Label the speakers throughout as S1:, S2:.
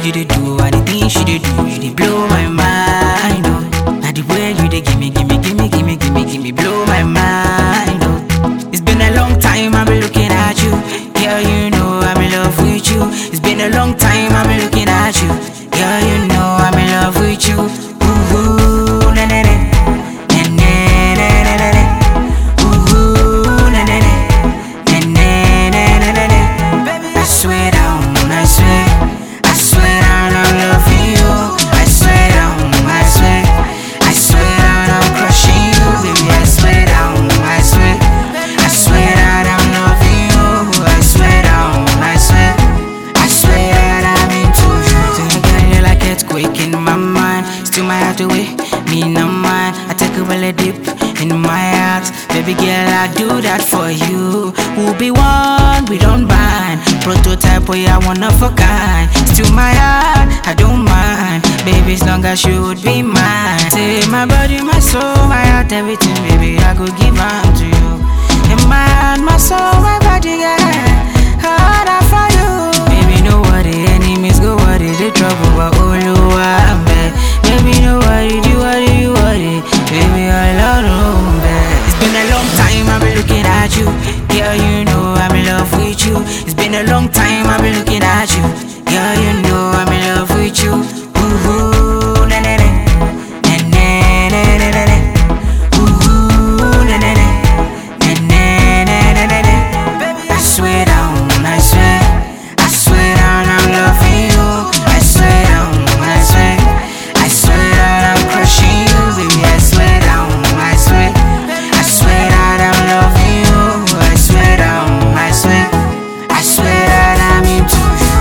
S1: you dey do and the things you dey do, you dey blow my mind. Oh, now the way you dey give me, give me, give me, give me, give me, give me, blow my mind. Oh, it's been a long time I've been looking at you, girl. You know I'm in love with you. It's been a long time I've been looking at you, girl. You know I'm in love with you. Ooh, ooh na na na, na na na na na na. Ooh, ooh na na na, na na na na na na. I swear down, I swear, I swear down I'm loving you. I swear down, I swear, I swear down I'm crushing you, baby. I swear down, I swear, I swear that I'm loving you. I swear down, I swear, I swear that I'm into you. Think I get like earthquake in my mind, still might have to wait. Me no mind, I take a well dip in my heart, baby girl. I do that for you. We'll be one, we don't bind. Prototype, boy, I want of a kind. Still my heart, I don't mind. Baby, as long as you would be mine. Say my body, my soul, my heart, everything, baby, I go give on to you. In my heart, my soul, my body, girl. Hard out for you. Baby, no worry, enemies go worry, the trouble, but all you are, man. Baby, no worry, you worry, you worry. Baby, I love you, man. It's been a long time I've been looking at you. Girl, you know I'm in love with you. It's been a long time I've been looking at you. Girl, you know I'm in love with you. Ooh, ooh na na na. Na na na na na na. Ooh, ooh na na na. Na na na na na na. I swear down, I swear, I swear down I'm loving you. I swear down, I swear, I swear that I'm crushing you, baby. I swear down, I swear, I swear that I'm loving you. I swear down, I swear, I swear that I'm into you.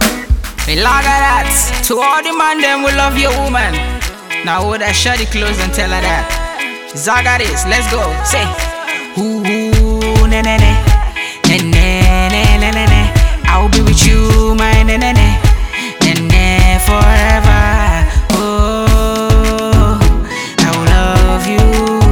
S1: We log at that. To all the man them will love your woman. Now hold that shady clothes and tell her that. Zaga this, let's go. Say, ooh, ooh na na na, na na na na na na. I'll be with you, my na na na, na na forever. Oh, I will love you.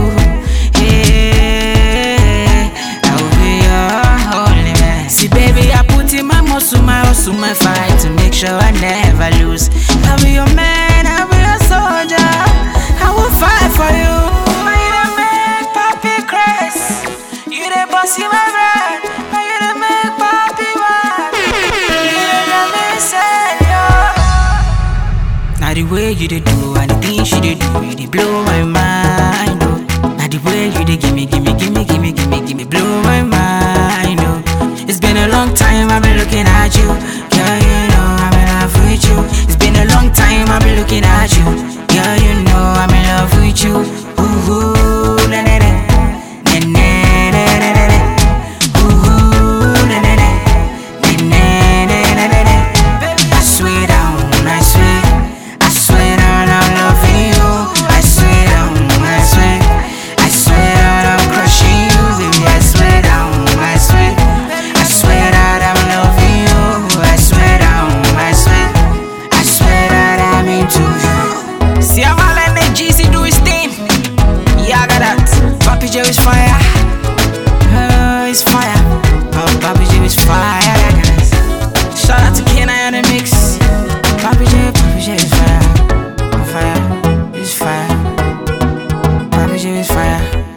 S1: Yeah, I will be your only man. See, baby, I put in my muscle, my hustle, my fight to make sure I never lose. I'll be your man, I'll be your soldier. I will fight for you. You the make papi craze. You the boss in my brain. You the make papi mad. You the make say Now the way you dey do and the things you dey do, you dey blow my mind. Oh. Now the way you dey give me, give me, give me, give me, give me, give me, blow my mind. Oh. It's been a long time I've been looking at you, girl. You know I'm in love with you. It's been a long time I've been looking at you, girl. You know I'm in love with you. Ooh, ooh na na na, na na na na na na. Ooh, ooh na na na, na na na na na na. I swear down, I swear, I swear down I'm loving you. I swear down, I swear, I swear that I'm crushing you, baby. I swear down, I swear, I swear that I'm loving you. I swear down, I swear, I swear that I'm into you. See how all energy see do his thing. Yeah, I got that. Papi Joe is fire. Oh, it's fire. Oh, Papi Joe is fire. guys. Shout out to Kenai on the mix. Papi J, Papi J is fire. On fire, it's fire. Papi J is fire.